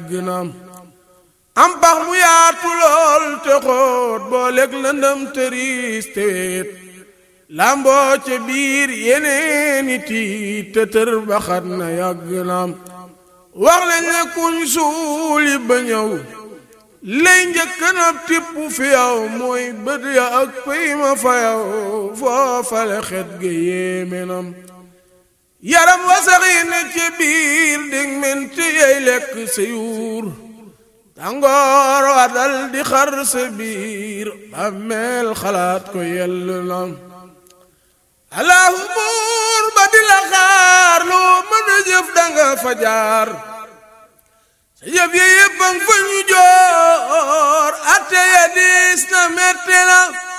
yàgg na am pax mu yaatu lool te xóot boo lekk lëndëm tëriis te weet lamboo ca biir yeneeni tiit te tër baxat na yàgg na wax lañ ne kuñ suuli ba ñëw lay njëkk na tipp fi yow mooy bët ya ak pëy ma fa yow foofale xet ga yéeme nam yaram wasaxi ne ci biir dig menti yey lekk sa yuur tàngoor wa dal di xar sa biir bàmmeel xalaat ko yell nam allahu buur ba di la xaar loo mën a jëf danga fa jaar sa jëf ya yépp fa ñu joor atte ya diis na metti na